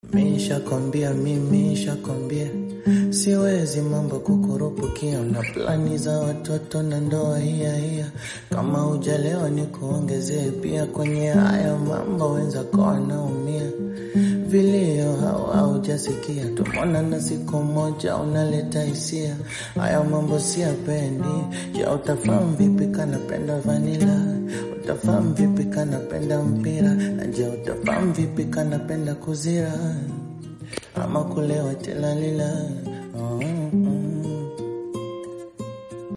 Mishakwambia mimi shakwambia siwezi mambo kukurupukia na plani za watoto na ndoa hiya hiya. Kama hujalewa ni kuongezee pia kwenye haya mambo, wenzako wanaumia vilio hawa haujasikia, tumona na siku moja unaleta hisia. Haya mambo siyapendi. Je, utafahamu vipi kanapenda vanila? Utafahamu vipi kanapenda mpira? Na je, utafahamu vipi kanapenda kuzira ama kulewa tilalila? Oh, mm, mm.